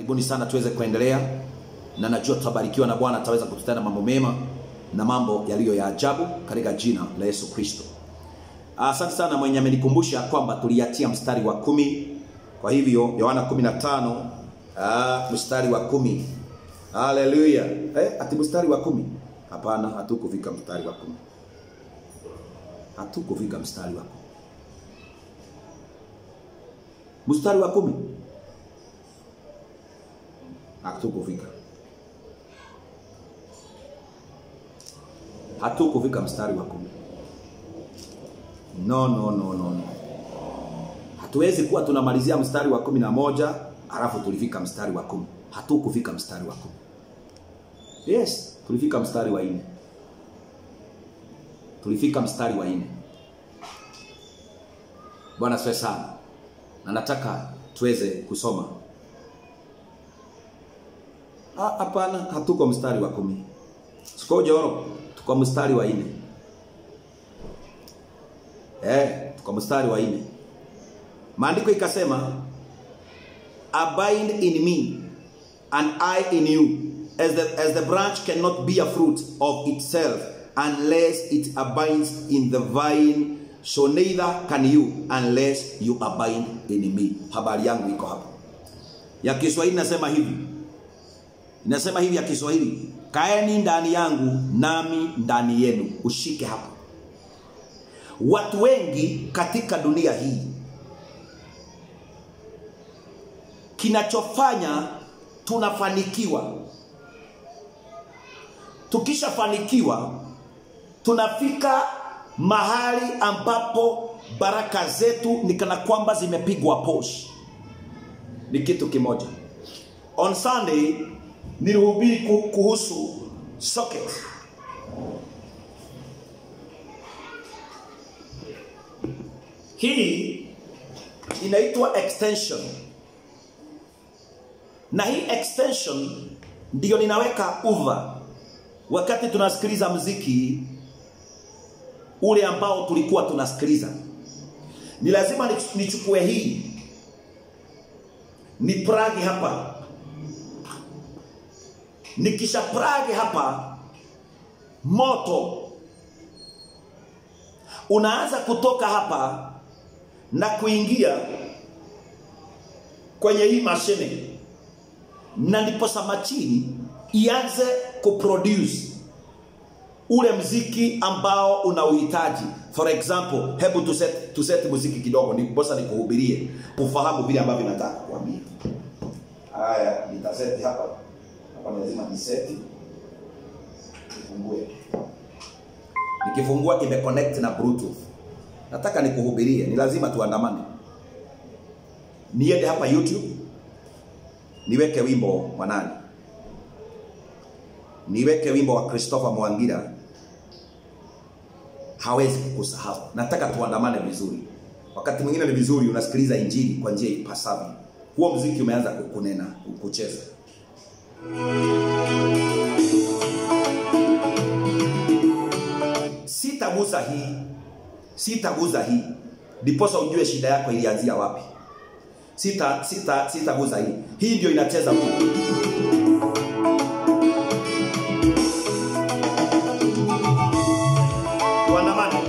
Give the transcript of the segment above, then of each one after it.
Karibuni sana tuweze kuendelea, na najua tutabarikiwa na Bwana ataweza kututenda mambo mema na mambo yaliyo ya ajabu katika jina la Yesu Kristo. Asante sana mwenye amenikumbusha kwamba tuliachia mstari wa kumi. Kwa hivyo Yohana 15 ah, mstari wa kumi. Haleluya! Eh, ati mstari wa kumi? Hapana, hatukufika mstari wa kumi, hatukufika mstari wa kumi. Mstari wa kumi hatukufika, hatukufika mstari wa kumi. No, no, no, no, no. Hatuwezi kuwa tunamalizia mstari wa kumi na moja halafu tulifika mstari wa kumi. Hatukufika mstari wa kumi. Yes, tulifika mstari wa nne. Tulifika mstari wa nne. Bwana asifiwe sana, na nataka tuweze kusoma. Ah, Hapana, hatuko mstari wa kumi. Siko joro, tuko mstari wa nne. Eh, tuko mstari wa nne. Maandiko ikasema abide in me and I in you as the, as the branch cannot bear fruit of itself unless it abides in the vine so neither can you unless you abide in me. Habari yangu iko hapa. Ya Kiswahili nasema hivi. Inasema hivi ya Kiswahili, kaeni ndani yangu nami ndani yenu. Ushike hapa. Watu wengi katika dunia hii kinachofanya tunafanikiwa, tukishafanikiwa tunafika mahali ambapo baraka zetu ni kana kwamba zimepigwa posh. Ni kitu kimoja. On Sunday nilihubiri ku- kuhusu socket. Hii inaitwa extension, na hii extension ndiyo ninaweka uva wakati tunasikiliza mziki ule ambao tulikuwa tunasikiliza. Ni lazima nich- nichukue hii ni pragi hapa, nikisha pragi hapa, moto unaanza kutoka hapa na kuingia kwenye hii mashine, na ndiposa machini ianze kuproduce ule mziki ambao unauhitaji. For example, hebu tuset, tuset muziki kidogo, ndiposa nikuhubirie ufahamu vile ambavyo nataka kuambia. Haya, nitaseti hapa hapa, ni lazima niseti, nifungue. Nikifungua imeconnect na bluetooth. Nataka nikuhubirie, ni lazima tuandamane. Niende hapa YouTube, niweke wimbo wa nani? Niweke wimbo wa Christopher Mwangira, hawezi kukusahau. Nataka tuandamane vizuri. Wakati mwingine ni vizuri unasikiliza injili kwa njia ipasavyo. Huo mziki umeanza kunena, kucheza. Sitaguza hii, sitaguza hii, ndiposa ujue shida yako ilianzia wapi. Sita sita sitaguza hii, hii ndio inacheza Mungu. Tuandamane.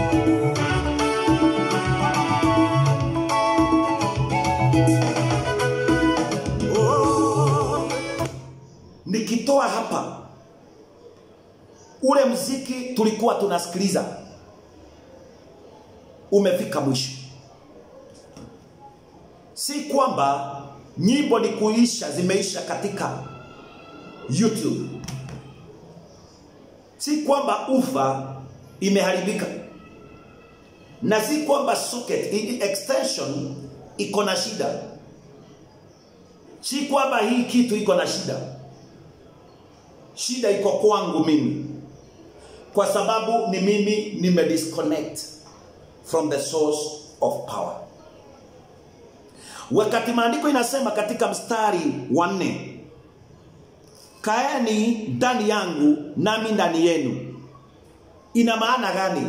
Oh, nikitoa hapa ule mziki tulikuwa tunasikiliza umefika mwisho. Si kwamba nyimbo ni kuisha, zimeisha katika YouTube. Si kwamba ufa imeharibika, na si kwamba socket hii extension iko na shida, si kwamba hii kitu iko na shida. Shida iko kwangu mimi, kwa sababu ni mimi nime disconnect from the source of power. Wakati maandiko inasema katika mstari wa nne, kaeni ndani yangu nami ndani yenu, ina maana gani?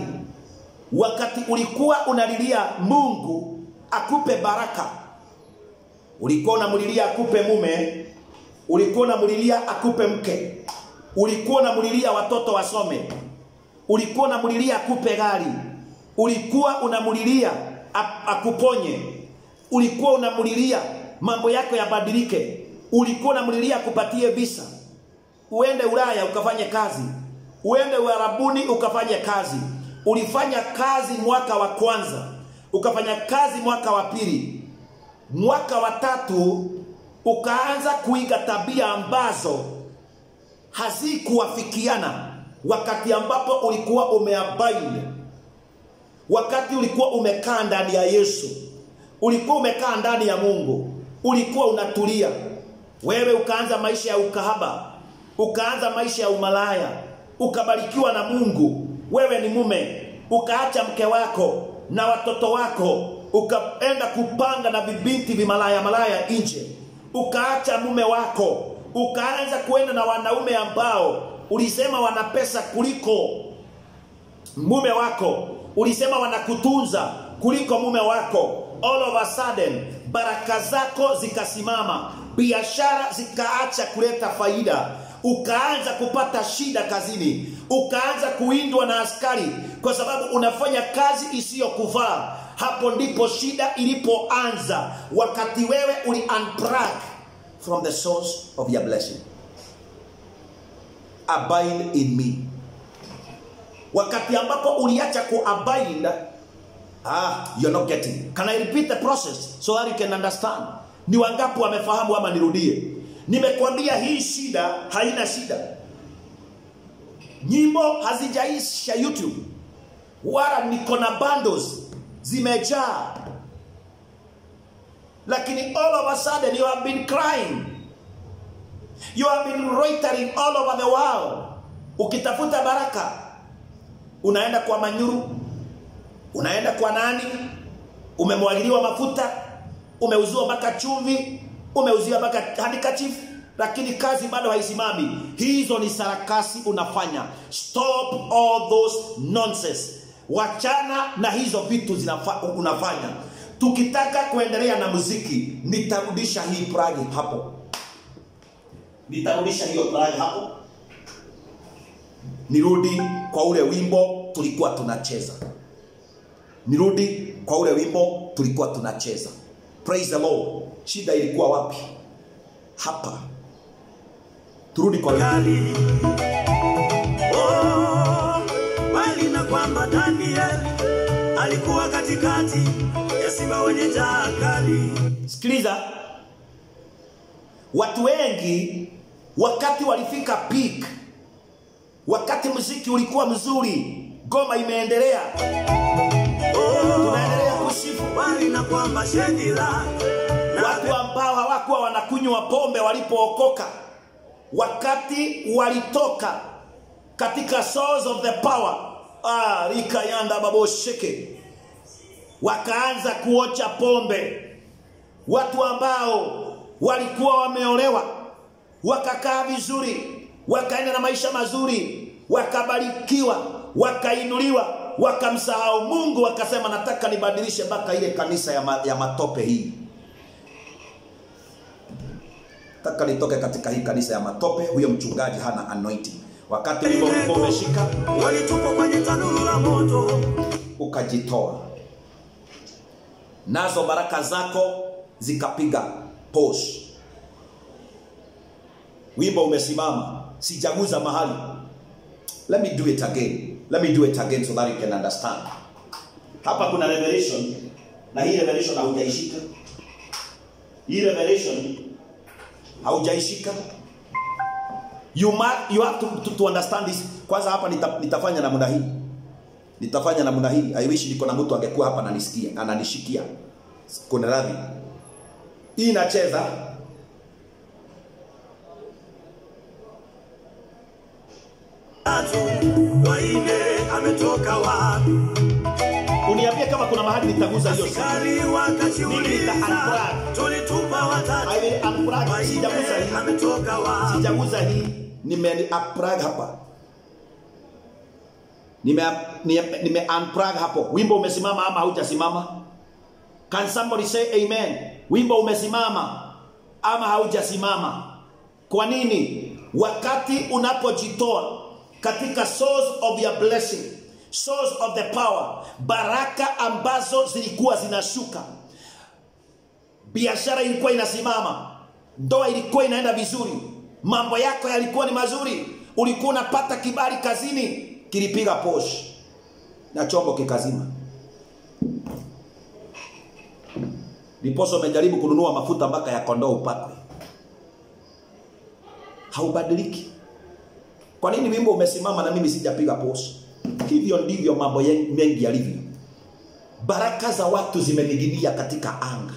Wakati ulikuwa unalilia Mungu akupe baraka, ulikuwa unamlilia akupe mume ulikuwa unamlilia akupe mke ulikuwa unamlilia watoto wasome ulikuwa unamlilia akupe gari ulikuwa unamlilia a- akuponye ulikuwa unamlilia mambo yako yabadilike ulikuwa unamlilia akupatie visa uende Ulaya ukafanye kazi uende Uarabuni ukafanye kazi ulifanya kazi mwaka wa kwanza ukafanya kazi mwaka wa pili mwaka wa tatu ukaanza kuiga tabia ambazo hazikuwafikiana wakati ambapo ulikuwa umeabaini wakati ulikuwa umekaa ndani ya Yesu ulikuwa umekaa ndani ya Mungu ulikuwa unatulia wewe ukaanza maisha ya ukahaba ukaanza maisha ya umalaya ukabarikiwa na Mungu wewe ni mume ukaacha mke wako na watoto wako ukaenda kupanga na vibinti vimalaya malaya nje ukaacha mume wako ukaanza kuenda na wanaume ambao ulisema wana pesa kuliko mume wako ulisema wanakutunza kuliko mume wako all of a sudden baraka zako zikasimama biashara zikaacha kuleta faida ukaanza kupata shida kazini ukaanza kuindwa na askari kwa sababu unafanya kazi isiyokuvaa hapo ndipo shida ilipoanza wakati wewe uli unplug from the source of your blessing abide in me wakati ambapo uliacha kuabide ah you're not getting can i repeat the process so that you can understand ni wangapi wamefahamu ama nirudie nimekwambia hii shida haina shida nyimbo hazijaisha youtube wala niko na bundles zimejaa lakini all of a sudden you have been crying you have been loitering all over the world ukitafuta baraka unaenda kwa manyuru unaenda kwa nani umemwagiliwa mafuta umeuziwa mpaka chumvi umeuziwa mpaka handkerchief lakini kazi bado haisimami hizo ni sarakasi unafanya stop all those nonsense wachana na hizo vitu zinafa, unafanya tukitaka kuendelea na muziki nitarudisha hii plagi hapo nitarudisha hiyo plagi hapo nirudi kwa ule wimbo tulikuwa tunacheza nirudi kwa ule wimbo tulikuwa tunacheza praise the lord shida ilikuwa wapi hapa turudi kwa wimbo. kali oh, bali na kwamba Daniel alikuwa katikati ya simba wenye njaa kali. sikiliza watu wengi wakati walifika peak wakati muziki ulikuwa mzuri goma imeendelea tunaendelea kusifu Bali na kwamba Shedila na watu ambao hawakuwa wanakunywa pombe walipookoka wakati walitoka katika source of the power ah, likayanda babosheke wakaanza kuocha pombe watu ambao walikuwa wameolewa wakakaa vizuri wakaenda na maisha mazuri wakabarikiwa wakainuliwa wakamsahau mungu wakasema nataka nibadilishe mpaka ile kanisa ya, ma, ya matope hii taka nitoke katika hii kanisa ya matope huyo mchungaji hana anointing wakati ulipokuwa umeshika walitupwa kwenye tanuru la moto. ukajitoa nazo baraka zako zikapiga pos wimbo umesimama sijaguza mahali let me do it again let me do it again so that you can understand hapa kuna revelation na hii revelation haujaishika hii revelation haujaishika you, ma, you have to, to, to understand this kwanza hapa nita, nitafanya namna hii nitafanya namna hii i wish niko na mtu angekuwa hapa ananisikia ananishikia kuna radhi hii inacheza Tatu waine ametoka wapi? uniambie kama kuna mahali nitaguza hiyo simu. Askari Mimi nita wakajiuliza, unplug. tulitupa watatu I will unplug. sijaguza waine hii ametoka wapi? sijaguza hii nime unplug hapa nime nime, nime unplug hapo wimbo umesimama ama haujasimama can somebody say amen wimbo umesimama ama haujasimama kwa nini wakati unapojitoa katika source of your blessing source of the power baraka ambazo zilikuwa zinashuka biashara ilikuwa inasimama ndoa ilikuwa inaenda vizuri mambo yako yalikuwa ni mazuri ulikuwa unapata kibali kazini kilipiga posh na chombo kikazima ndiposa umejaribu kununua mafuta mpaka ya kondoo upakwe haubadiliki kwa nini wimbo umesimama na mimi sijapiga post hivyo ndivyo mambo ye- mengi yalivyo baraka za watu zimening'inia katika anga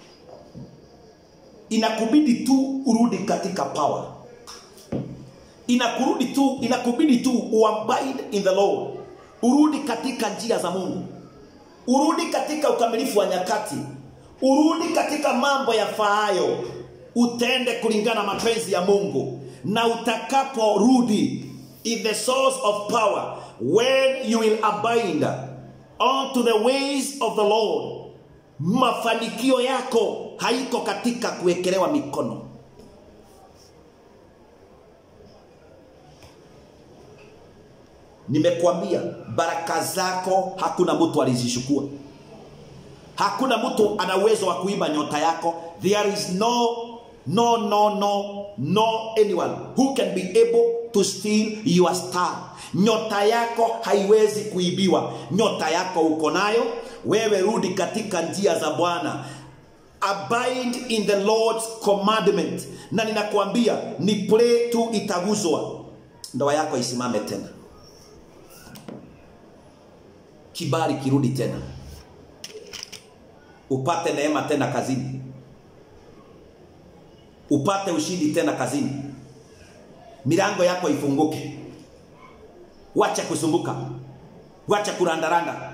inakubidi tu urudi katika power inakurudi tu inakubidi tu uabide in the lord urudi katika njia za mungu urudi katika ukamilifu wa nyakati urudi katika mambo yafaayo utende kulingana na mapenzi ya mungu na utakaporudi in the source of power when you will abide onto the ways of the lord mafanikio yako haiko katika kuwekelewa mikono nimekwambia baraka zako hakuna mtu alizishukua hakuna mtu ana uwezo wa kuiba nyota yako there is no no no no no anyone who can be able to steal your star nyota yako haiwezi kuibiwa nyota yako uko nayo wewe rudi katika njia za bwana abide in the lord's commandment na ninakwambia ni play tu itaguzwa ndoa yako isimame tena kibali kirudi tena upate neema tena kazini upate ushindi tena kazini milango yako ifunguke wacha kusumbuka wacha kurandaranda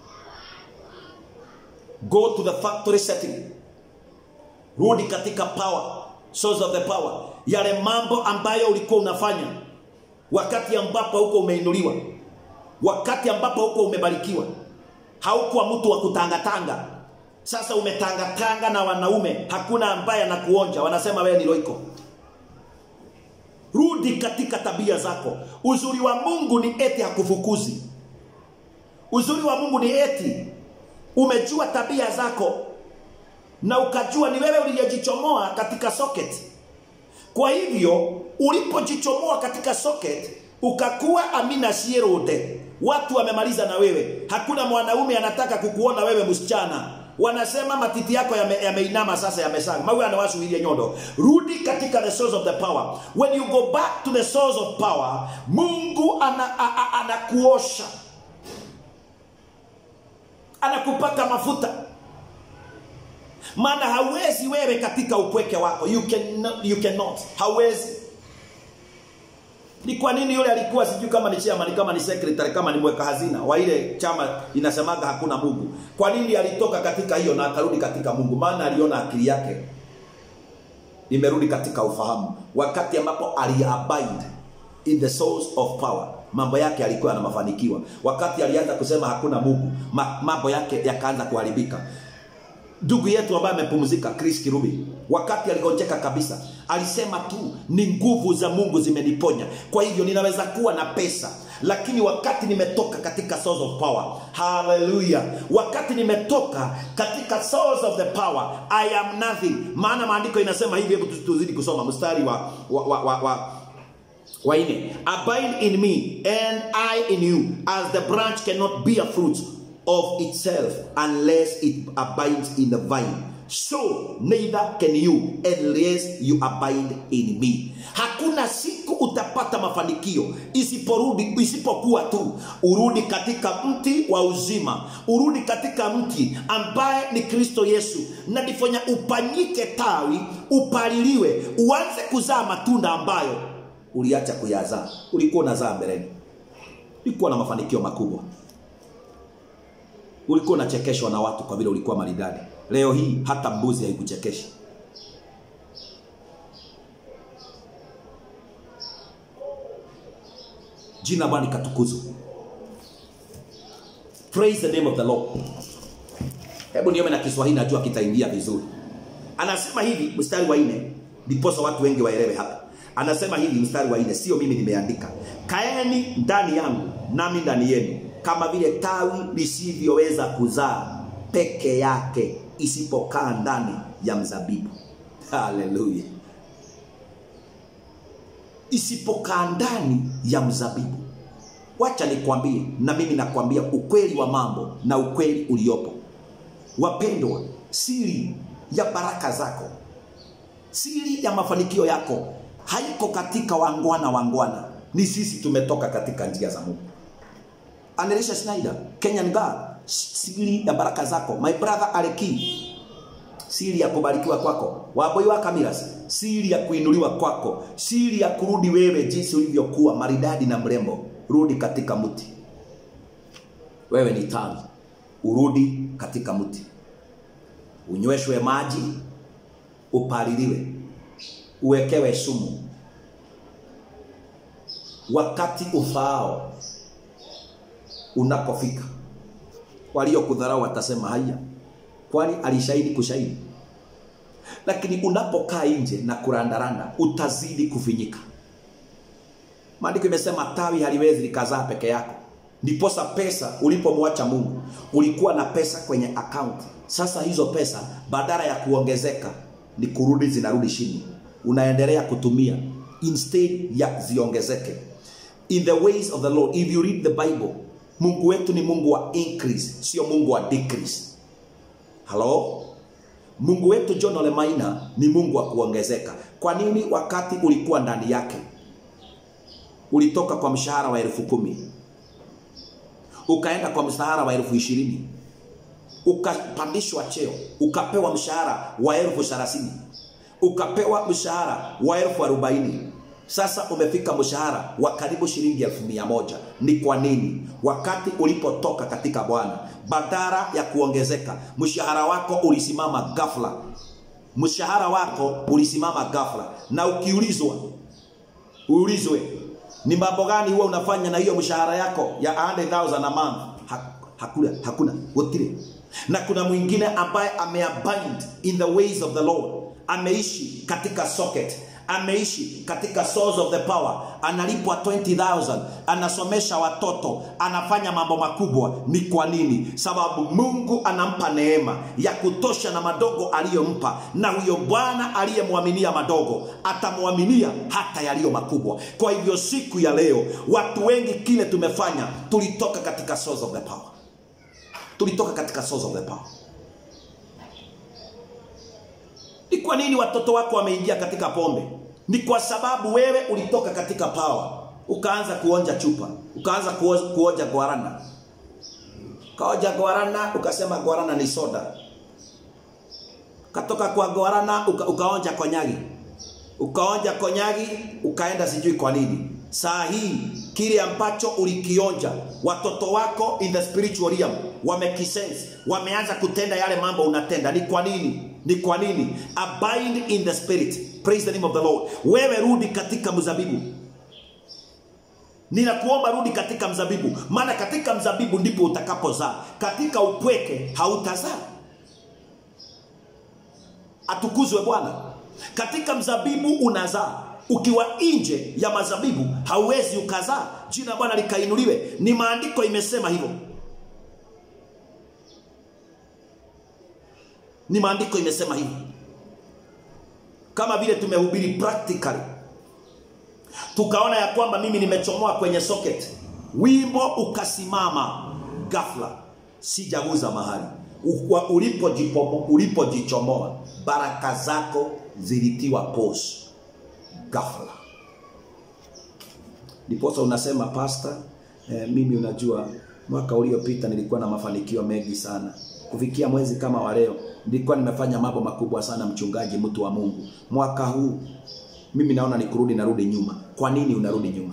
go to the factory setting rudi katika power source of the power yale mambo ambayo ulikuwa unafanya wakati ambapo huko umeinuliwa wakati ambapo huko umebarikiwa haukuwa mtu wa kutangatanga sasa umetangatanga na wanaume hakuna ambaye anakuonja wanasema wewe ni loiko rudi katika tabia zako uzuri wa mungu ni eti hakufukuzi uzuri wa mungu ni eti umejua tabia zako na ukajua ni wewe uliyejichomoa katika socket kwa hivyo ulipojichomoa katika socket ukakuwa amina sierode watu wamemaliza na wewe hakuna mwanaume anataka kukuona wewe msichana wanasema matiti yako yame- yameinama yame sasa yamesaga mawe anawasuhiria nyondo rudi katika the source of the power when you go back to the source of power mungu ana, a, a, anakuosha anakupaka mafuta maana hawezi wewe katika upweke wako you cannot, you cannot. hawezi ni kwa nini yule alikuwa sijui kama ni chairman kama ni secretary kama ni mweka hazina wa ile chama inasemaga hakuna Mungu kwa nini alitoka katika hiyo na akarudi katika Mungu maana aliona akili yake imerudi katika ufahamu wakati ambapo aliabide in the source of power mambo yake alikuwa na mafanikiwa wakati alianza kusema hakuna Mungu ma, mambo yake yakaanza kuharibika ndugu yetu ambaye amepumzika Chris Kirubi wakati aligonjeka kabisa alisema tu ni nguvu za Mungu zimeniponya kwa hivyo ninaweza kuwa na pesa lakini wakati nimetoka katika source of power haleluya wakati nimetoka katika source of the power i am nothing maana maandiko inasema hivi hebu tu- tuzidi kusoma mstari wa wa, wa, wa, wa waine abide in me and i in you as the branch cannot bear fruit of itself unless it abides in the vine so neither can you unless you abide in me hakuna siku utapata mafanikio isiporudi isipokuwa tu urudi katika mti wa uzima urudi katika mti ambaye ni kristo yesu na ndifanya upanyike tawi upaliliwe uanze kuzaa matunda ambayo uliacha kuyazaa ulikuwa unazaa mbeleni ulikuwa na mafanikio makubwa ulikuwa unachekeshwa na watu kwa vile ulikuwa maridadi leo hii hata mbuzi haikuchekeshi jina bwana likatukuzwe praise the name of the lord hebu niome na kiswahili najua kitaingia vizuri anasema hivi mstari wa nne ndiposa watu wengi waelewe hapa anasema hivi mstari wa nne sio mimi nimeandika kaeni ndani yangu nami ndani yenu kama vile tawi lisivyoweza kuzaa peke yake isipokaa ndani ya mzabibu haleluya isipokaa ndani ya mzabibu wacha nikwambie na mimi nakwambia ukweli wa mambo na ukweli uliopo wapendwa siri ya baraka zako siri ya mafanikio yako haiko katika wangwana wangwana ni sisi tumetoka katika njia za mungu anelisha schneider kenyan god siri ya baraka zako my brother aleki siri ya kubarikiwa kwako waboi wa kamiras siri ya kuinuliwa kwako siri ya kurudi wewe jinsi ulivyokuwa maridadi na mrembo rudi katika mti wewe ni tawi urudi katika mti unyweshwe maji upaliliwe uwekewe sumu wakati ufaao unapofika waliokudharau watasema haya kwani alishahidi kushahidi lakini unapokaa nje na kurandaranda utazidi kufinyika maandiko imesema tawi haliwezi likazaa peke yako ndiposa pesa ulipomwacha mungu ulikuwa na pesa kwenye akaunti sasa hizo pesa badala ya kuongezeka ni kurudi zinarudi chini unaendelea kutumia instead ya ziongezeke in the ways of the lord if you read the bible mungu wetu ni mungu wa increase sio mungu wa decrease halo mungu wetu john olemaina ni mungu wa kuongezeka kwa nini wakati ulikuwa ndani yake ulitoka kwa mshahara wa elfu kumi ukaenda kwa mshahara wa elfu ishirini ukapandishwa cheo ukapewa mshahara wa elfu thelathini ukapewa mshahara wa elfu arobaini sasa umefika mshahara wa karibu shilingi elfu mia moja ni kwa nini wakati ulipotoka katika bwana badara ya kuongezeka mshahara wako ulisimama ghafla mshahara wako ulisimama ghafla na ukiulizwa uulizwe ni mambo gani huwa unafanya na hiyo mshahara yako ya 100,000 a month ha, hakuna hakuna wotire na kuna mwingine ambaye ameabind in the ways of the lord ameishi katika socket ameishi katika source of the power analipwa 20000 anasomesha watoto anafanya mambo makubwa ni kwa nini sababu mungu anampa neema ya kutosha na madogo aliyompa na huyo bwana aliyemwaminia madogo atamwaminia hata yaliyo makubwa kwa hivyo siku ya leo watu wengi kile tumefanya tulitoka katika source of the power tulitoka katika source of the power ni kwa nini watoto wako wameingia katika pombe ni kwa sababu wewe ulitoka katika pawa ukaanza kuonja chupa ukaanza kuo- kuonja guarana ukaonja guarana ukasema guarana ni soda ukatoka kwa guarana uka, ukaonja konyagi ukaonja konyagi ukaenda sijui kwa nini saa hii kile ambacho ulikionja watoto wako in the spiritual realm wamekisense wameanza kutenda yale mambo unatenda ni kwa nini ni kwa nini abide in the spirit praise the name of the lord wewe rudi katika mzabibu ninakuomba rudi katika mzabibu maana katika mzabibu ndipo utakapozaa katika upweke hautazaa atukuzwe bwana katika mzabibu unazaa ukiwa nje ya mazabibu hauwezi ukazaa jina la bwana likainuliwe ni maandiko imesema hivyo ni maandiko imesema hivyo kama vile tumehubiri practically tukaona ya kwamba mimi nimechomoa kwenye socket wimbo ukasimama ghafla sijaguza mahali Ukwa- ulipojipomo- ulipojichomoa baraka zako zilitiwa pos ghafla ndiposa unasema pasta eh, mimi unajua mwaka uliopita nilikuwa na mafanikio mengi sana kufikia mwezi kama wa leo nilikuwa nimefanya mambo makubwa sana mchungaji mtu wa mungu mwaka huu mimi naona ni kurudi narudi nyuma kwa nini unarudi nyuma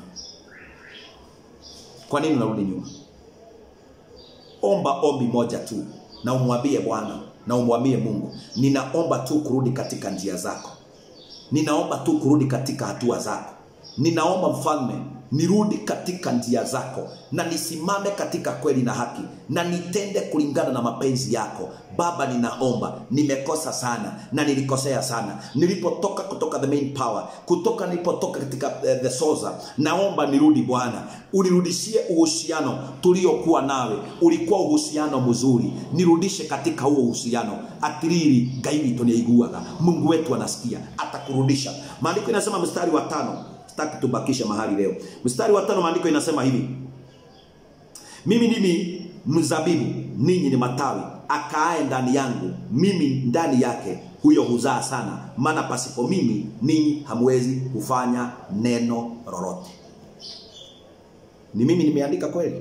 kwa nini unarudi nyuma omba ombi moja tu na umwambie bwana na umwambie mungu ninaomba tu kurudi katika njia zako ninaomba tu kurudi katika hatua zako ninaomba mfalme nirudi katika njia zako na nisimame katika kweli na haki na nitende kulingana na mapenzi yako baba ninaomba nimekosa sana na nilikosea sana nilipotoka kutoka the main power kutoka nilipotoka katika uh, the source naomba nirudi bwana unirudishie uhusiano tuliokuwa nawe ulikuwa uhusiano mzuri nirudishe katika huo uhusiano atiriri ngai witũ nĩ aiguaga mungu wetu anasikia atakurudisha maandiko inasema mstari wa tano sitaki tubakishe mahali leo mstari wa tano maandiko inasema hivi mimi ndimi mzabibu ninyi ni matawi akaaye ndani yangu mimi ndani yake huyo huzaa sana maana pasipo mimi ninyi hamwezi kufanya neno lolote ni mimi nimeandika kweli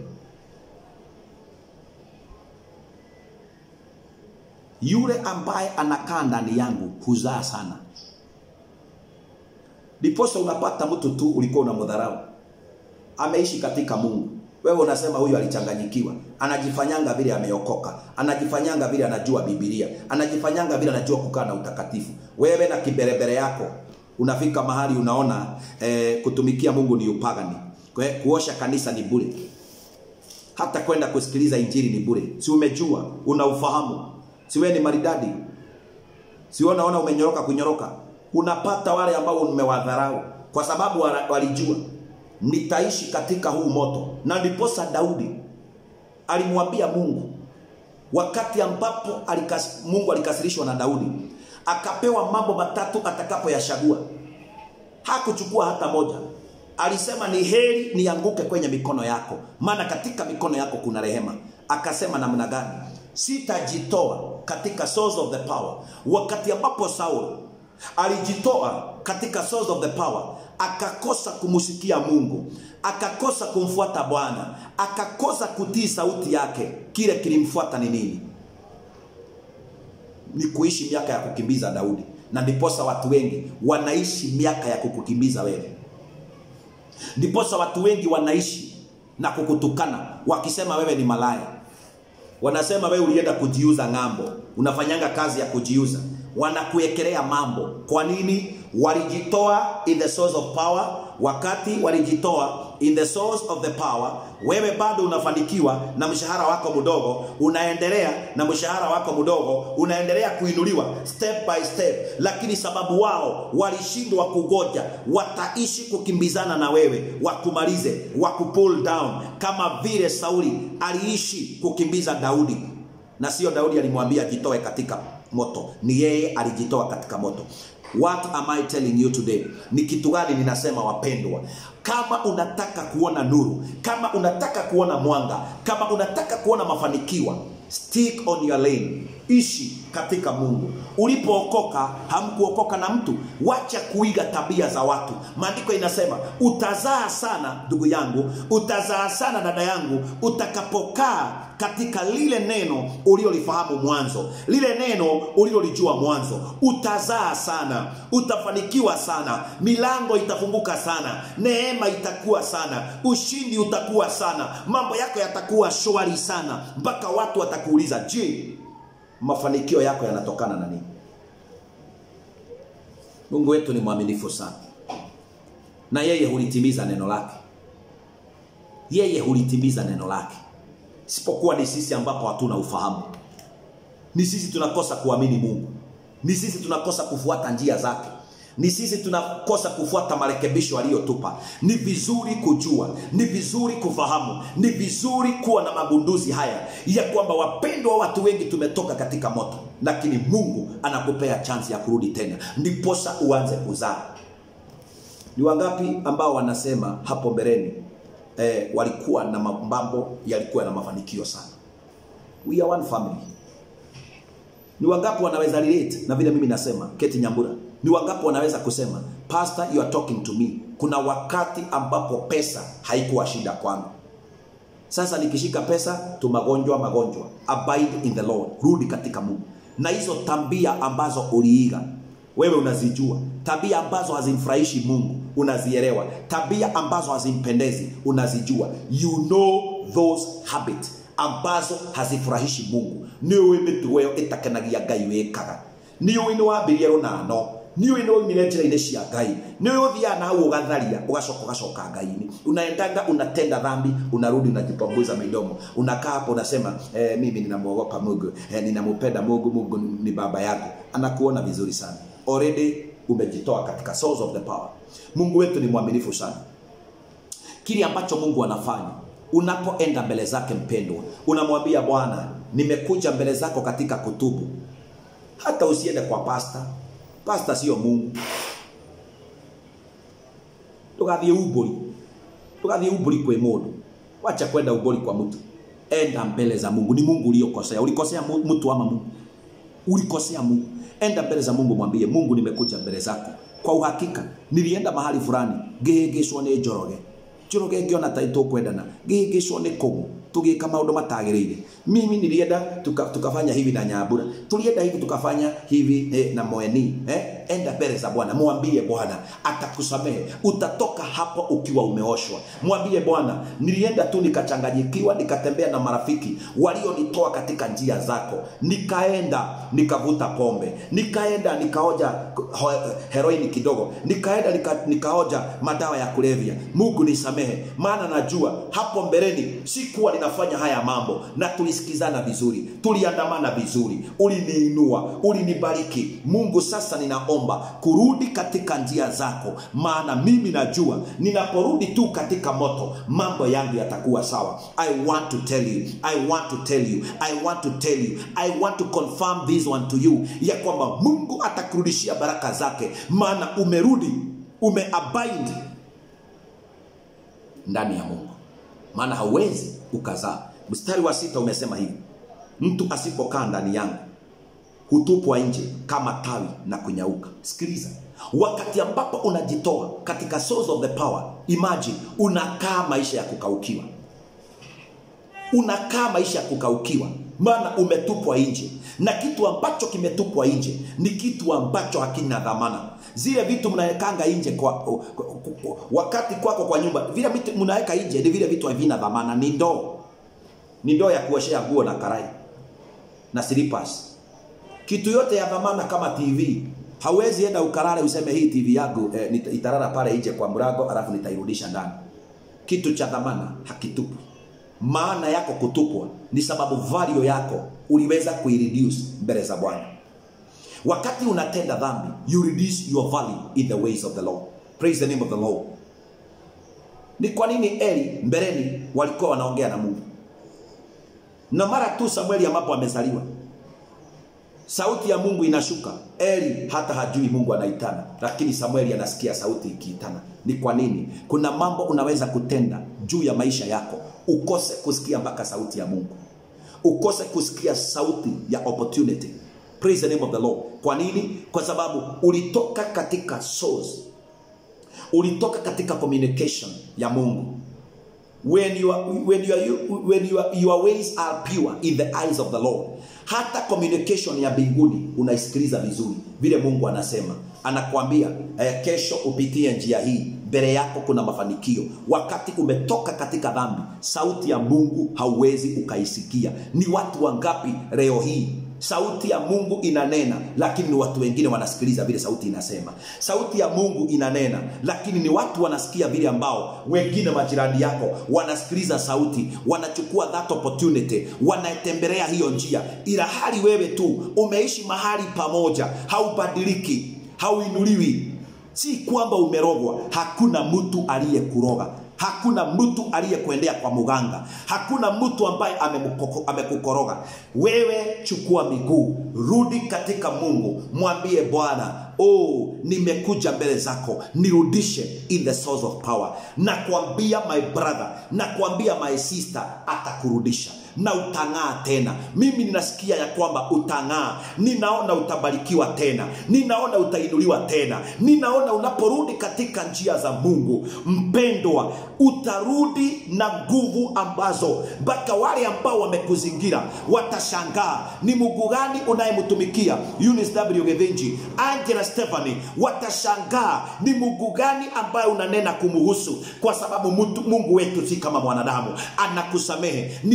yule ambaye anakaa ndani yangu huzaa sana ndiposa unapata mtu tu ulikuwa unamdharau ameishi katika mungu wewe unasema huyu alichanganyikiwa anajifanyanga vile ameokoka anajifanyanga vile anajua bibilia anajifanyanga vile anajua kukaa na utakatifu wewe na kiberebere yako unafika mahali unaona eh, kutumikia mungu ni upagani Kwe- kuosha kanisa ni bure hata kwenda kusikiliza injili ni bure si umejua una ufahamu si wewe ni maridadi si wewe unaona umenyoroka kunyoroka unapata wale ambao umewadharau kwa sababu wala- walijua nitaishi katika huu moto na ndiposa daudi alimwambia mungu wakati ambapo alikas, mungu alikasirishwa na daudi akapewa mambo matatu atakapoyachagua hakuchukua hata moja alisema ni heri nianguke kwenye mikono yako maana katika mikono yako kuna rehema akasema namna gani sitajitoa katika source of the power wakati ambapo saul alijitoa katika source of the power akakosa kumsikia mungu akakosa kumfuata bwana akakosa kutii sauti yake kile kilimfuata ni nini ni kuishi miaka ya kukimbiza daudi na ndiposa watu wengi wanaishi miaka ya kukukimbiza wewe ndiposa watu wengi wanaishi na kukutukana wakisema wewe ni malaya wanasema wewe ulienda kujiuza ng'ambo unafanyanga kazi ya kujiuza wanakuekelea mambo kwa nini walijitoa in the source of power wakati walijitoa in the source of the power wewe bado unafanikiwa na mshahara wako mdogo unaendelea na mshahara wako mdogo unaendelea kuinuliwa step by step lakini sababu wao walishindwa kugoja wataishi kukimbizana na wewe wakumalize wakupull down kama vile sauli aliishi kukimbiza daudi na sio daudi alimwambia jitoe katika moto ni yeye alijitoa katika moto what am i telling you today ni kitu gani ninasema wapendwa kama unataka kuona nuru kama unataka kuona mwanga kama unataka kuona mafanikiwa stick on your lane ishi katika mungu ulipookoka hamkuokoka na mtu wacha kuiga tabia za watu maandiko inasema utazaa sana ndugu yangu utazaa sana dada yangu utakapokaa katika lile neno ulilolifahamu mwanzo lile neno ulilolijua mwanzo utazaa sana utafanikiwa sana milango itafunguka sana neema itakuwa sana ushindi utakuwa sana mambo yako yatakuwa shwari sana mpaka watu watakuuliza je mafanikio yako yanatokana na nini mungu wetu ni mwaminifu sana na yeye hulitimiza neno lake yeye hulitimiza neno lake isipokuwa ni sisi ambapo hatuna ufahamu ni sisi tunakosa kuamini mungu ni sisi tunakosa kufuata njia zake ni sisi tunakosa kufuata marekebisho aliyotupa ni vizuri kujua ni vizuri kufahamu ni vizuri kuwa na magunduzi haya ya kwamba wapendwa watu wengi tumetoka katika moto lakini mungu anakupea chansi ya kurudi tena ndiposa uanze kuzaa ni wangapi ambao wanasema hapo mbeleni eh, walikuwa na mambo yalikuwa na mafanikio sana we are one family ni wangapi wanaweza relate na vile mimi nasema keti nyambura ni wangapi wanaweza kusema pastor you are talking to me kuna wakati ambapo pesa haikuwa shida kwangu sasa nikishika pesa tu magonjwa magonjwa abide in the lord rudi katika mungu na hizo tabia ambazo uliiga wewe unazijua tabia ambazo hazimfurahishi mungu unazielewa tabia ambazo hazimpendezi unazijua you know those habits ambazo hazifurahishi mungu nä å ä mä tugo ä yo ä takenagia ngai wä kaga nä å ä nä wambirie rå nano nä å nä oimire njä-ra-inä cia ngai nä å thiaga na hau å gatharia å gacoka å gacoka ngai-inä unaendaga unatenda dhambi unarudi unajipanguza midomo unakaa hapo unasema eh, mimi ninamwogopa mungu eh, ninampenda mungu mungu ni baba yako anakuona vizuri sana already umejitoa katika source of the power mungu wetu ni mwaminifu sana kile ambacho mungu anafanya unapoenda mbele zake mpendwa unamwambia bwana nimekuja mbele zako katika kutubu hata usiende kwa pasta pasta sio mungu tugathie uburi tugathie uburi kwe mundu wacha kwenda uburi kwa mtu enda mbele za mungu ni mungu uliokosea ulikosea mu- mtu ama mungu ulikosea mungu enda mbele za mungu mwambie mungu nimekuja mbele zako kwa uhakika nilienda mahali fulani ngihĩngĩcwo nĩ njoroge njoroge ngĩona ta itũkwendana ngĩhĩngĩcwo nĩ kũgũ tũgĩka maũndũ matagĩrĩire mimi nilienda tuka, tukafanya hivi na nyambura tulienda hivi tukafanya hivi eh, na moeni eh? enda mbele za bwana mwambie bwana atakusamehe utatoka hapo ukiwa umeoshwa mwambie bwana nilienda tu nikachanganyikiwa nikatembea na marafiki walionitoa katika njia zako nikaenda nikavuta pombe nikaenda nikaoja ho- heroini kidogo nikaenda nika, nikaoja madawa ya kulevya mungu nisamehe maana najua hapo mbeleni sikuwa ninafanya haya mambo na tulisikizana vizuri tuliandamana vizuri uliniinua ulinibariki mungu sasa ninaomba kurudi katika njia zako maana mimi najua ninaporudi tu katika moto mambo yangu yatakuwa sawa i want to tell you i want to tell you i want to tell you i want to confirm this one to you ya kwamba mungu atakurudishia baraka zake maana umerudi umeabind ndani ya mungu maana hauwezi ukazaa mstari wa sita umesema hivi mtu asipokaa ndani yangu hutupwa nje kama tawi na kunyauka sikiliza wakati ambapo unajitoa katika source of the power imagine unakaa maisha ya kukaukiwa unakaa maisha ya kukaukiwa maana umetupwa nje na kitu ambacho kimetupwa nje ni kitu ambacho hakina dhamana zile vitu mnawekanga nje kwa, kwa, kwa, wakati kwako kwa nyumba vile vitu mnaweka nje ni vile vitu havina dhamana ni ndoo ni ndoo ya kuoshea nguo na karai na slippers kitu yote ya dhamana kama tv hauwezi enda ukarare useme hii tv yangu eh, nita- itarara pale nje kwa mlango alafu nitairudisha ndani kitu cha dhamana hakitupwi maana yako kutupwa ni sababu value yako uliweza kuireduce mbele za bwana wakati unatenda dhambi you reduce your value in the ways of the lord praise the name of the lord ni kwa nini eli mbeleni walikuwa wanaongea na mungu na mara tu samueli ambapo amezaliwa sauti ya mungu inashuka eli hata hajui mungu anaitana lakini samueli anasikia sauti ikiitana ni kwa nini kuna mambo unaweza kutenda juu ya maisha yako ukose kusikia mpaka sauti ya mungu ukose kusikia sauti ya opportunity praise the name of the lord kwa nini kwa sababu ulitoka katika source ulitoka katika communication ya mungu when your when your when your, your ways are pure in the eyes of the Lord. Hata communication ya mbinguni unaisikiliza vizuri, vile Mungu anasema, anakuambia eh, kesho upitie njia hii, mbele yako kuna mafanikio. Wakati umetoka katika dhambi, sauti ya Mungu hauwezi ukaisikia. Ni watu wangapi leo hii sauti ya mungu inanena lakini ni watu wengine wanasikiliza vile sauti inasema sauti ya mungu inanena lakini ni watu wanasikia vile ambao wengine majirani yako wanasikiliza sauti wanachukua that opportunity wanatembelea hiyo njia ila hali wewe tu umeishi mahali pamoja haubadiliki hauinuliwi si kwamba umerogwa hakuna mtu aliyekuroga hakuna mtu aliyekuendea kwa muganga hakuna mtu ambaye amemukoko- amekukoroga wewe chukua miguu rudi katika mungu mwambie bwana oh nimekuja mbele zako nirudishe in the source of power nakwambia my brother nakwambia my sister atakurudisha na utang'aa tena mimi ninasikia ya kwamba utang'aa ninaona utabarikiwa tena ninaona utainuliwa tena ninaona unaporudi katika njia za mungu mpendwa utarudi na nguvu ambazo mpaka wale ambao wamekuzingira watashangaa ni mungu gani unayemtumikia Eunice w gethinji angela stephanie watashangaa ni mungu gani ambaye unanena kumuhusu kwa sababu mtu, mungu wetu si kama mwanadamu anakusamehe ni yeye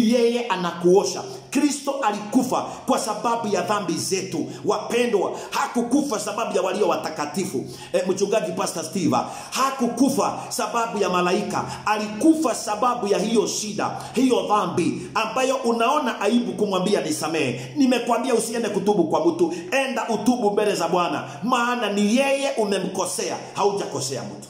anakuosha kristo alikufa kwa sababu ya dhambi zetu wapendwa hakukufa sababu ya walio watakatifu e, mchungaji pastor steve hakukufa sababu ya malaika alikufa sababu ya hiyo shida hiyo dhambi ambayo unaona aibu kumwambia nisamehe nimekwambia usiende kutubu kwa mtu enda utubu mbele za bwana maana ni yeye umemkosea haujakosea mtu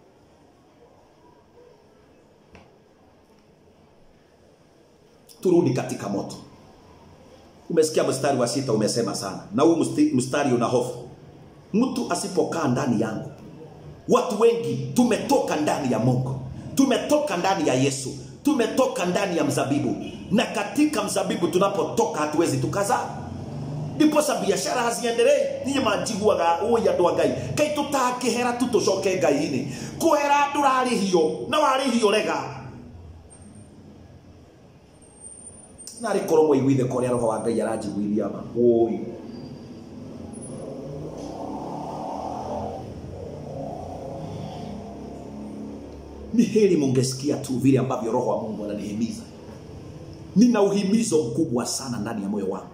turudi katika moto umesikia mstari wa sita umesema sana na huu msti- mstari una hofu mtu asipokaa ndani yangu watu wengi tumetoka ndani ya mungu tumetoka ndani ya yesu tumetoka ndani ya mzabibu na katika mzabibu tunapotoka hatuwezi tukazaa ndiposa biashara hazienderei niä manjiguaga å andå a ngai kai tå tangä hera tu tå coke ngai-inä kå hera ndå rarä hio na warä hio rega narä korwo mwaiguithe korä a roho wa ngai aranjiguithia ma åi ni heri mungesikia tu vile ambavyo roho wa mungu ananihimiza nina uhimizo mkubwa sana ndani ya moyo wangu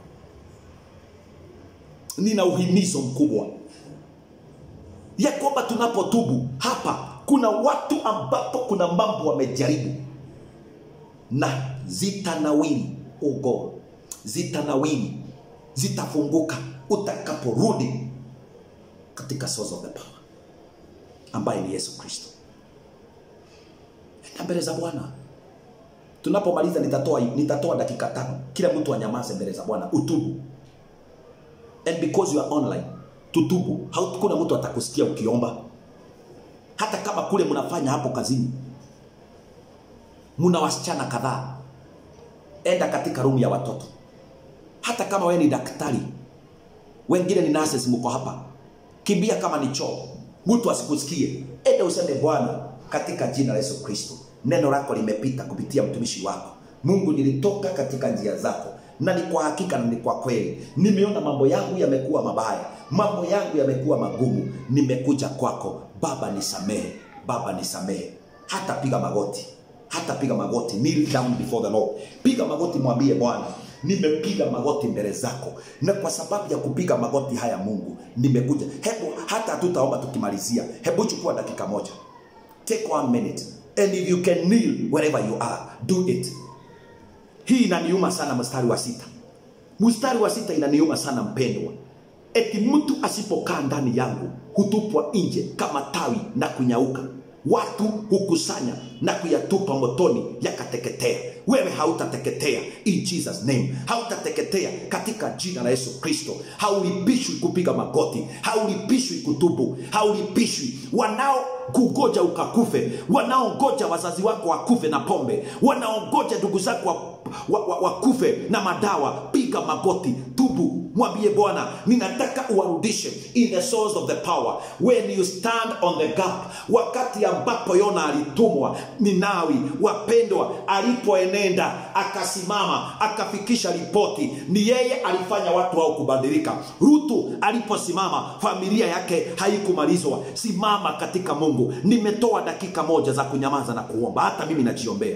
nina uhimizo mkubwa ya kwamba tunapotubu hapa kuna watu ambapo kuna mambo wamejaribu na zitanawili ugo zitanawili zitafunguka utakaporudi katika source of the power ambaye ni yesu kristo enda mbele za bwana tunapomaliza nitatoa nitatoa dakika tano kila mtu anyamaze mbele za bwana utubu and because you are online tutubu hakuna mtu atakusikia ukiomba hata kama kule mnafanya hapo kazini mna wasichana kadhaa enda katika rumu ya watoto hata kama wewe ni daktari wengine ni nurses mko hapa kimbia kama ni choo mtu asikusikie enda useme bwana katika jina la yesu kristo neno lako limepita kupitia mtumishi wako mungu nilitoka katika njia zako na ni kwa hakika na ni kwa kweli nimeona mambo yangu yamekuwa mabaya mambo yangu yamekuwa magumu nimekuja kwako baba nisamehe baba nisamehe hata piga magoti hata piga magoti kneel down before the lord piga magoti mwambie bwana nimepiga magoti mbele zako na kwa sababu ya kupiga magoti haya mungu nimekuja hebu hata hatutaomba tukimalizia hebu chukua dakika moja take one minute and if you can kneel wherever you are do it hii inaniuma sana mstari wa sita mstari wa sita inaniuma sana mpendwa eti mtu asipokaa ndani yangu hutupwa nje kama tawi na kunyauka watu hukusanya na kuyatupa motoni yakateketea wewe hautateketea in jesus name hautateketea katika jina la yesu kristo haulipishwi kupiga magoti haulipishwi kutubu haulipishwi wanao kugoja ukakufe wanaongoja wazazi wako wakufe na pombe wanaongoja ndugu zako wa, wa, wa, wakufe na madawa piga magoti tubu mwambie bwana ninataka uwarudishe in the source of the power when you stand on the gap wakati ambapo yona alitumwa ninawi wapendwa alipoenenda akasimama akafikisha ripoti ni yeye alifanya watu hao kubadilika rutu aliposimama familia yake haikumalizwa simama katika mungu nimetoa dakika moja za kunyamaza na kuomba hata mimi najiombea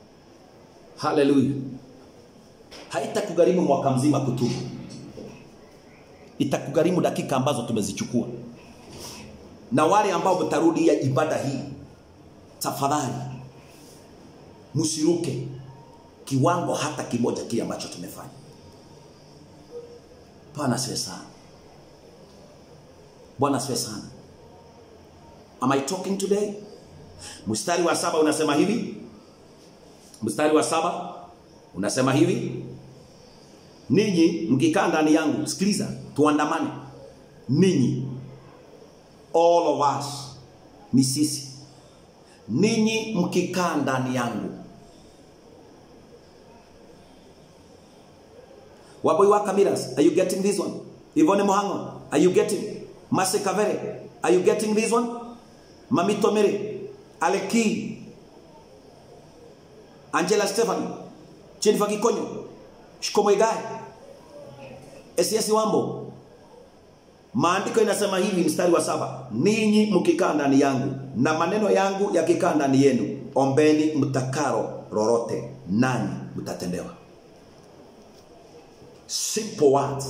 haleluya haitakugharimu mwaka mzima kutubu itakugharimu dakika ambazo tumezichukua na wale ambao mtarudia ibada hii tafadhali msiruke kiwango hata kimoja kile ambacho tumefanya bwana asiwe sana bwana asiwe sana am i talking today mstari wa saba unasema hivi mstari wa saba unasema hivi ninyi mkikaa ndani yangu sikiliza tuandamane ninyi all of us ni sisi ninyi mkikaa ndani yangu waboi wa kamiras are you getting this one ivone mohango are you getting mase kavere are you getting this one mamito mere aleki angela stephanie jennifer kikonyo shikomoigai ss wambo maandiko inasema hivi mstari wa saba ninyi mkikaa ndani yangu na maneno yangu yakikaa ndani yenu ombeni mtakaro lolote nanyi mtatendewa simple words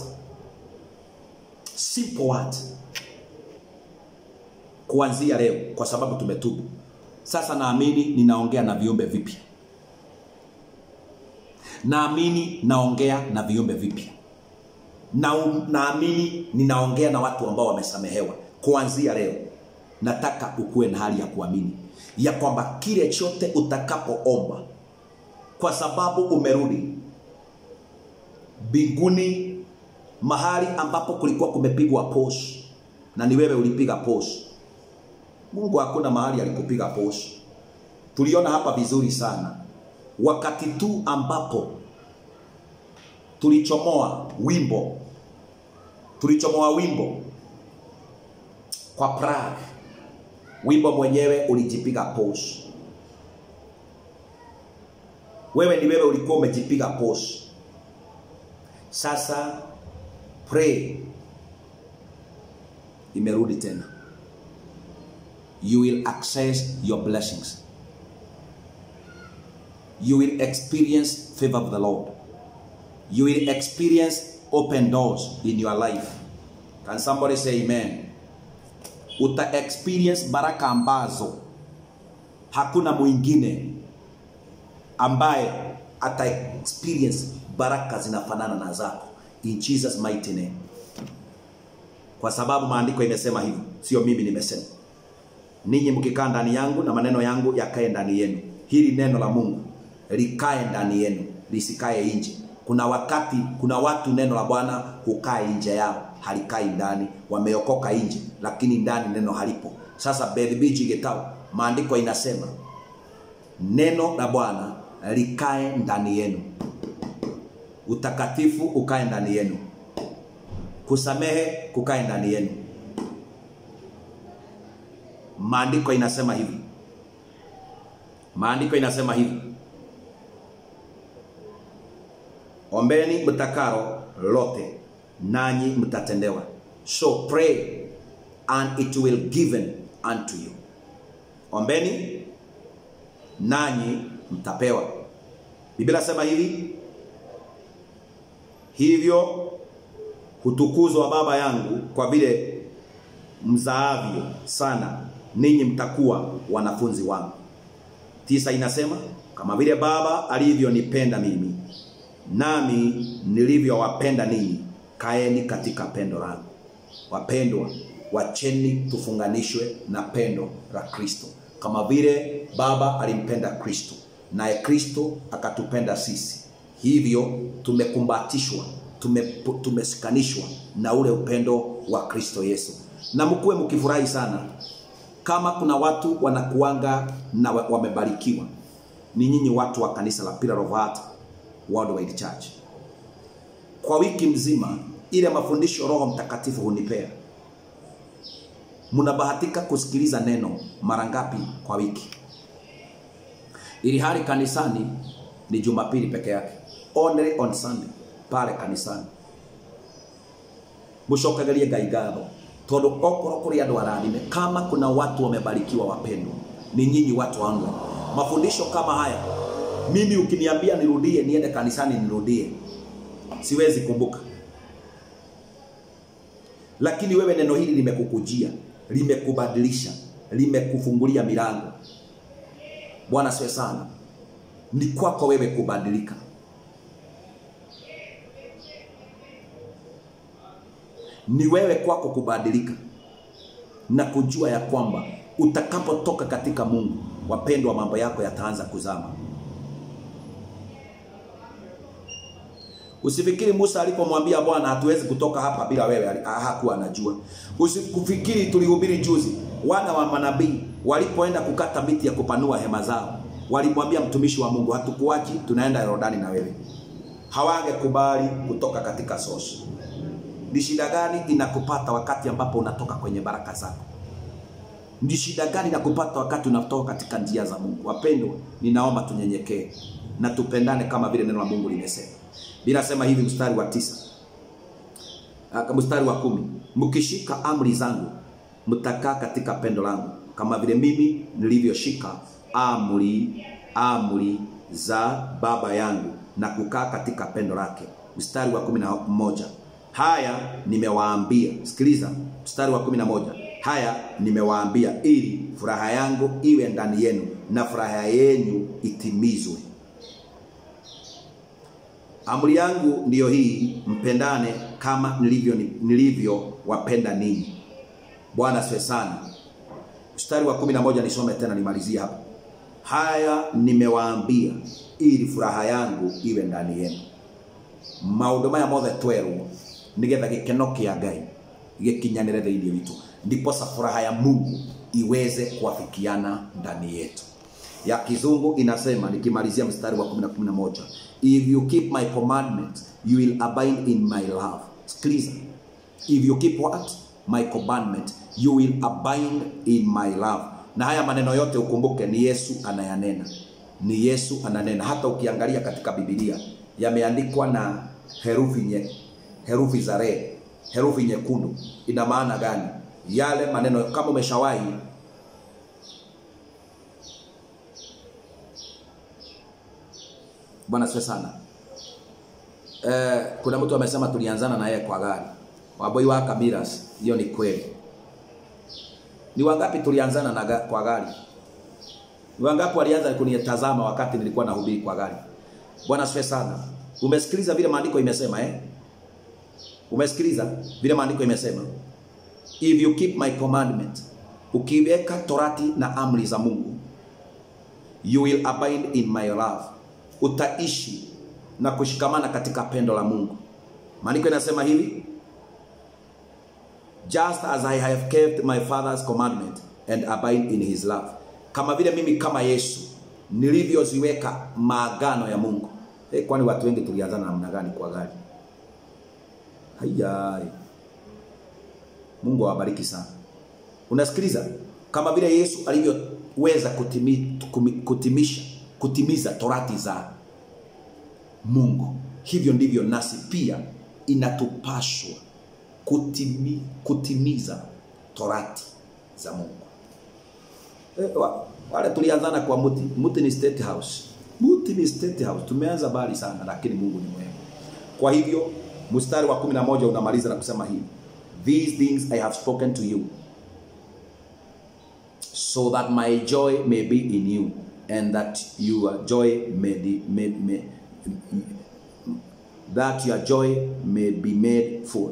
simple words kuanzia leo kwa sababu tumetubu sasa naamini ninaongea na viumbe vipya naamini naongea na viumbe vipya na naamini ninaongea na watu ambao wamesamehewa kuanzia leo nataka ukuwe na hali ya kuamini ya kwamba kile chote utakapoomba kwa sababu umerudi mbinguni mahali ambapo kulikuwa kumepigwa pos na ni wewe ulipiga pos mungu hakuna mahali alikupiga pos tuliona hapa vizuri sana wakati tu ambapo tulichomoa wimbo tulichomoa wimbo kwa Prague wimbo mwenyewe ulijipiga pos wewe ni wewe ulikuwa umejipiga pos sasa pray imerudi tena you will access your blessings you will experience favor of the lord you will experience open doors in your life can somebody say amen uta experience baraka ambazo hakuna mwingine ambaye ata experience baraka zinafanana na zako in Jesus mighty name kwa sababu maandiko imesema hivyo sio mimi nimesema ninyi mkikaa ndani yangu na maneno yangu yakae ndani yenu hili neno la Mungu likae ndani yenu lisikae nje kuna wakati kuna watu neno la Bwana hukaa nje yao halikai ndani wameokoka nje lakini ndani neno halipo sasa bedhibiji getao maandiko inasema neno la Bwana likae ndani yenu utakatifu ukae ndani yenu kusamehe kukae ndani yenu maandiko inasema hivi maandiko inasema hivi ombeni mtakaro lote nanyi mtatendewa so pray and it will given unto you ombeni nanyi mtapewa biblia sema hivi hivyo hutukuzwa baba yangu kwa vile mzaavyo sana ninyi mtakuwa wanafunzi wangu tisa inasema kama vile baba alivyonipenda mimi nami nilivyowapenda ninyi kaeni katika pendo langu wapendwa wacheni tufunganishwe na pendo la kristo kama vile baba alimpenda kristo naye kristo akatupenda sisi hivyo tumekumbatishwa tume, tumesikanishwa na ule upendo wa kristo yesu na mkuwe mkifurahi sana kama kuna watu wanakuanga na wamebarikiwa ni nyinyi watu wa kanisa la Pillar of Heart Worldwide Church kwa wiki mzima ile mafundisho roho mtakatifu hunipea mnabahatika kusikiliza neno mara ngapi kwa wiki ili hali kanisani ni jumapili peke yake only on sunday pale kanisani mucokagerie ngai ngatho tondu okorwo kuri andu arathime kama kuna watu wamebarikiwa wapendwa ni nyinyi watu wangu mafundisho kama haya mimi ukiniambia nirudie niende kanisani nirudie siwezi kumbuka lakini wewe neno hili limekukujia limekubadilisha limekufungulia milango bwana siwe sana ni kwako wewe kubadilika ni wewe kwako kubadilika na kujua ya kwamba utakapotoka katika mungu wapendwa mambo yako yataanza kuzama Usifikiri Musa alipomwambia Bwana hatuwezi kutoka hapa bila wewe, ali- hakuwa anajua. Usikufikiri tulihubiri juzi, wana wa manabii walipoenda kukata miti ya kupanua hema zao, walimwambia mtumishi wa Mungu, hatukuachi, tunaenda Yordani na wewe. Hawangekubali kutoka katika sosi. Ni shida gani inakupata wakati ambapo unatoka kwenye baraka zako? Ni shida gani inakupata wakati unatoka katika njia za Mungu? Wapendwa, ninaomba tunyenyekee na tupendane kama vile neno la Mungu limesema. Linasema hivi mstari wa tisa Ah, mstari wa kumi mkishika amri zangu mtakaa katika pendo langu kama vile mimi nilivyoshika amri amri za baba yangu na kukaa katika pendo lake mstari wa kumi na moja haya nimewaambia sikiliza mstari wa kumi na moja haya nimewaambia ili furaha yangu iwe ndani yenu na furaha yenu itimizwe Amri yangu ndiyo hii, mpendane kama nilivyo nilivyowapenda ninyi. Bwana asifiwe sana. Mstari wa kumi na moja nisome tena nimalizie hapa. Haya nimewaambia ili furaha yangu iwe ndani yenu. Maundu maya mothe twerwo nigetha gikeno kia Ngai gikinyanire thĩinĩ witũ ndiposa furaha ya Mungu iweze kuafikiana ndani yetu ya kizungu inasema nikimalizia mstari wa 10 na 11 if you keep my commandments you will abide in my love sikiliza if you keep what my commandment you will abide in my love na haya maneno yote ukumbuke ni yesu anayanena ni yesu ananena hata ukiangalia katika bibilia yameandikwa na herufi nye, herufi za red herufi nyekundu ina maana gani yale maneno kama umeshawahi Bwana asifiwe sana. Eh, kuna mtu amesema tulianzana na yeye kwa gari. Waboi wa Kamiras, hiyo ni kweli. Ni wangapi tulianzana na ga, kwa gari? Ni wangapi walianza kunitazama wakati nilikuwa nahubiri kwa gari? Bwana asifiwe sana. Umesikiliza vile maandiko imesema eh? Umesikiliza vile maandiko imesema? If you keep my commandment, ukiweka torati na amri za Mungu, you will abide in my love utaishi na kushikamana katika pendo la Mungu. Maandiko inasema hivi, just as I have kept my father's commandment and abide in his love, kama vile mimi kama Yesu nilivyoziweka maagano ya Mungu. Hey, kwani watu wengi tulianzana namna gani kwa gari? Hayai. Mungu awabariki sana. Unasikiliza? Kama vile Yesu alivyoweza kutimi, kutimisha kutimiza torati za Mungu, hivyo ndivyo nasi pia inatupashwa kutimi, kutimiza torati za Mungu. E, wa, wale tulianzana kwa muti, muti ni state house, muti ni state house. Tumeanza bali sana, lakini Mungu ni mwema. Kwa hivyo mstari wa 11 unamaliza na kusema hivi, these things I have spoken to you so that my joy may be in you and that your joy may, be, may, may that your joy may be made full.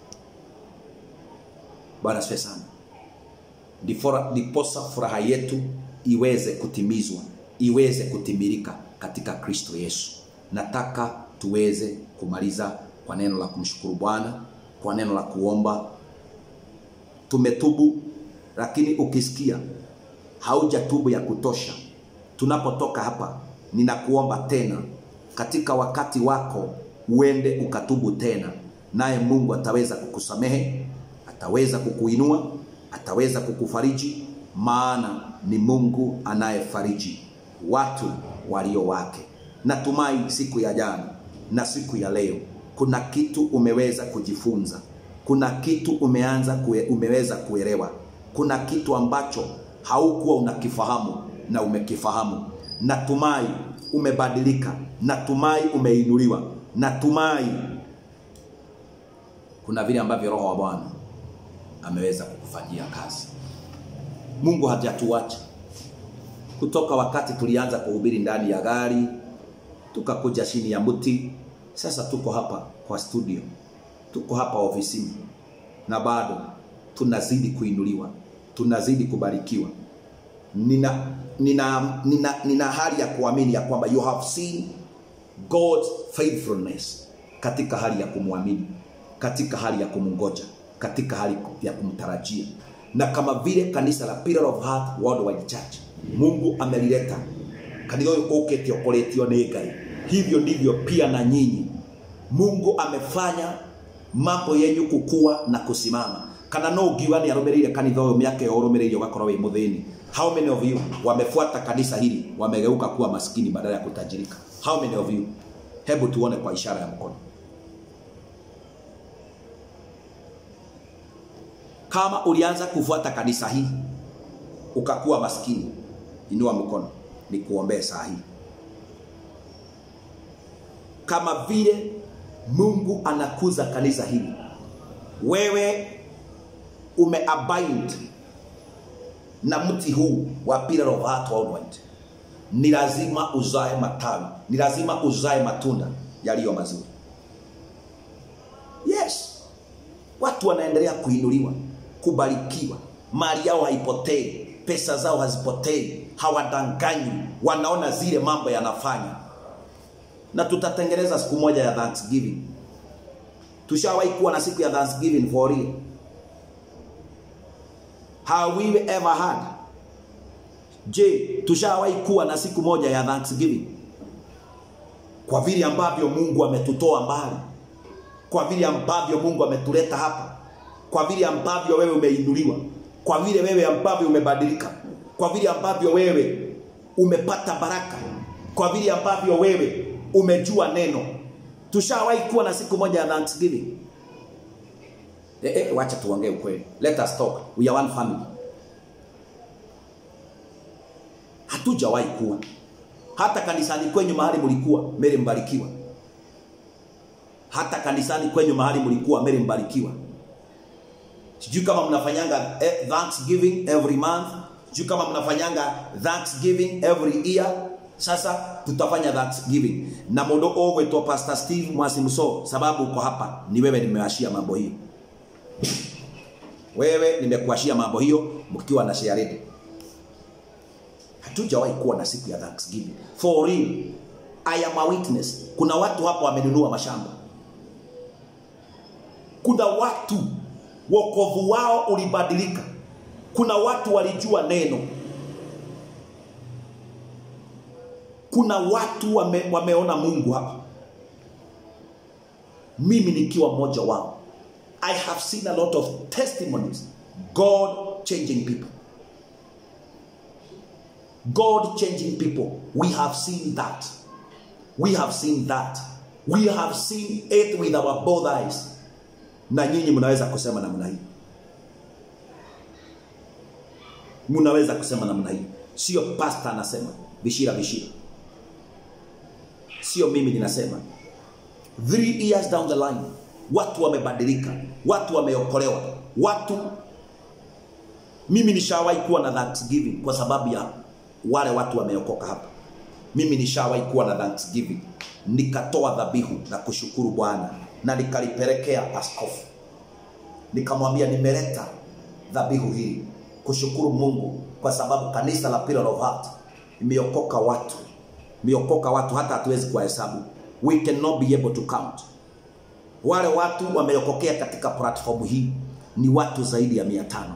Bwana asifiwe sana. Ndiposa furaha yetu iweze kutimizwa, iweze kutimilika katika Kristo Yesu. Nataka tuweze kumaliza kwa neno la kumshukuru Bwana, kwa neno la kuomba. Tumetubu, lakini ukisikia haujatubu ya kutosha, tunapotoka hapa, ninakuomba tena katika wakati wako uende ukatubu tena, naye Mungu ataweza kukusamehe, ataweza kukuinua, ataweza kukufariji, maana ni Mungu anayefariji watu walio wake. Natumai siku ya jana na siku ya leo kuna kitu umeweza kujifunza, kuna kitu umeanza kue, umeweza kuelewa, kuna kitu ambacho haukuwa unakifahamu na umekifahamu. Natumai umebadilika, natumai umeinuliwa, natumai kuna vile ambavyo Roho wa Bwana ameweza kukufanyia kazi. Mungu hajatuacha kutoka wakati tulianza kuhubiri ndani ya gari, tukakuja chini ya mti, sasa tuko hapa kwa studio, tuko hapa ofisini, na bado tunazidi kuinuliwa, tunazidi kubarikiwa. Nina, nina, nina, nina hali ya kuamini ya kwamba you have seen God's faithfulness katika hali ya kumwamini, katika hali ya kumngoja, katika hali ya kumtarajia, na kama vile kanisa la Pillar of Heart Worldwide Church Mungu amelileta kanitha ũyũ ũkĩte ũkoretio nĩ Ngai, hivyo ndivyo pia na nyinyi Mungu amefanya mambo yenyu kukua na kusimama. Kana no ngiuga nĩ arũmĩrĩire kanitha ũyũ mĩaka ĩyo ũrũmĩrĩire ũgakorwo wĩ mũthĩni. How many of you wamefuata kanisa hili wamegeuka kuwa maskini badala ya kutajirika? How many of you? Hebu tuone kwa ishara ya mkono. Kama ulianza kufuata kanisa hii ukakuwa maskini, inua mkono nikuombee saa hii. Kama vile Mungu anakuza kanisa hili, wewe umeabind na mti huu wa Pillar of Heart Worldwide, ni lazima uzae matawi, ni lazima uzae matunda yaliyo mazuri. Yes, watu wanaendelea kuinuliwa, kubarikiwa, mali yao haipotei, pesa zao hazipotei, hawadanganywi, wanaona zile mambo yanafanya. Na tutatengeneza siku moja ya Thanksgiving. Tushawahi kuwa na siku ya Thanksgiving for real. Have we ever had? Je, tushawahi kuwa na siku moja ya Thanksgiving? Kwa vile ambavyo Mungu ametutoa mbali, kwa vile ambavyo Mungu ametuleta hapa, kwa vile ambavyo wewe umeinuliwa, kwa vile wewe ambavyo umebadilika, kwa vile ambavyo wewe umepata baraka, kwa vile ambavyo wewe umejua neno. Tushawahi kuwa na siku moja ya Thanksgiving. Eh, eh, wacha tuongee ukweli. Let us talk. We are one family. Hatujawahi kuwa. Hata kanisani kwenyu mahali mlikuwa, Mary mbarikiwa. Hata kanisani kwenyu mahali mlikuwa, Mary mbarikiwa. Sijui kama mnafanyanga eh, Thanksgiving every month. Sijui kama mnafanyanga Thanksgiving every year. Sasa tutafanya Thanksgiving na mundu ugwitwo Pastor Steve Mwasimso, sababu uko hapa, ni wewe nimewashia mambo hiyo. Wewe nimekuashia mambo hiyo mkiwa na share ready. Hatujawahi kuwa na siku ya Thanksgiving. For real. I am a witness. Kuna watu hapa wamenunua mashamba. Kuna watu wokovu wao ulibadilika. Kuna watu walijua neno. Kuna watu wame, wameona Mungu hapa. Mimi nikiwa mmoja wao. I have seen a lot of testimonies. God changing people. God changing people. We have seen that. We have seen that. We have seen it with our both eyes. Na nyinyi mnaweza kusema namna hii. Mnaweza kusema namna hii. Sio pastor anasema, bishira bishira. Sio mimi ninasema. Three years down the line, watu wamebadilika, watu wameokolewa, watu mimi nishawahi kuwa na Thanksgiving kwa sababu ya wale watu wameokoka hapa. Mimi nishawahi kuwa na Thanksgiving, nikatoa dhabihu na kushukuru Bwana na nikalipelekea askofu, nikamwambia nimeleta dhabihu hii kushukuru Mungu kwa sababu kanisa la Pillar of Heart imeokoka watu, imeokoka watu hata hatuwezi kuwahesabu, we cannot be able to count. Wale watu wameokokea katika platform hii ni watu zaidi ya mia tano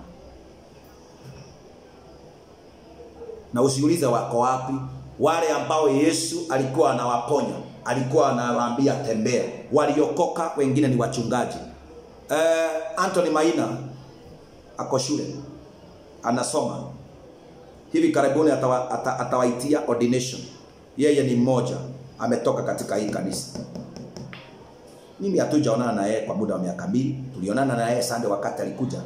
na usiulize wako wapi. Wale ambao Yesu alikuwa anawaponya, alikuwa anawaambia tembea, waliokoka wengine ni wachungaji. Eh, Anthony Maina ako shule anasoma hivi karibuni, atawa, ata, atawaitia ordination. Yeye ni mmoja ametoka katika hii kanisa. Mimi hatujaonana na yeye kwa muda wa miaka mbili. Tulionana na yeye Sunday wakati alikuja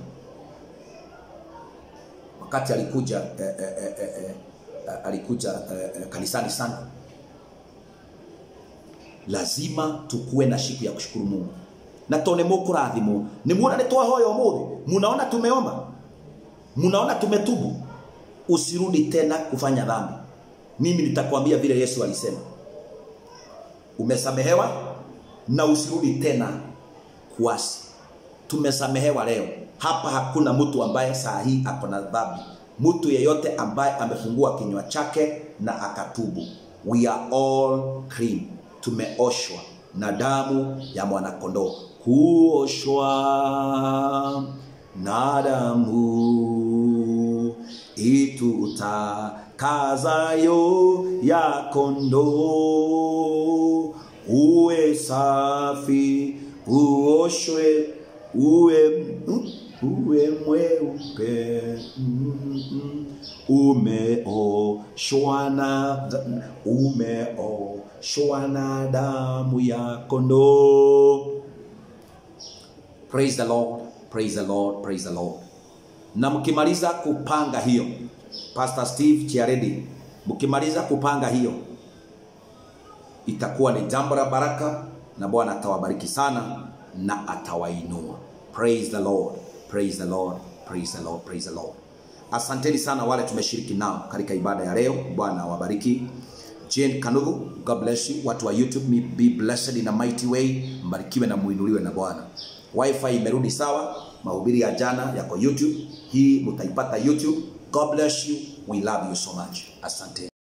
wakati alikuja eh, eh, eh, eh, eh, alikuja eh, eh, kanisani sana. Lazima tukuwe na siku ya kushukuru Mungu. na to nä må kå rathimwo nä muona nä twahoya å må thä munaona tumeomba munaona tumetubu usirudi tena kufanya dhambi mimi nitakwambia vile yesu alisema umesamehewa na usirudi tena kuasi tumesamehewa leo hapa hakuna mtu ambaye saa hii ako na dhambi mtu yeyote ambaye amefungua kinywa chake na akatubu we are all clean tumeoshwa na damu ya mwanakondoo kuoshwa na damu itutakazayo ya kondoo uwe safi uoshwe uwe mm, uwe mweupe mm, mm, umeoshwa na umeoshwa na damu ya kondoo praise the lord praise the lord praise the lord na mkimaliza kupanga hiyo pastor steve chiaredi mkimaliza kupanga hiyo itakuwa ni jambo la baraka na bwana atawabariki sana na atawainua praise the lord praise the lord praise the lord praise the lord asanteni sana wale tumeshiriki nao katika ibada ya leo bwana awabariki jane kanugu god bless you watu wa youtube be blessed in a mighty way mbarikiwe na muinuliwe na bwana wifi imerudi sawa mahubiri ya jana yako youtube hii mutaipata youtube god bless you we love you so much asante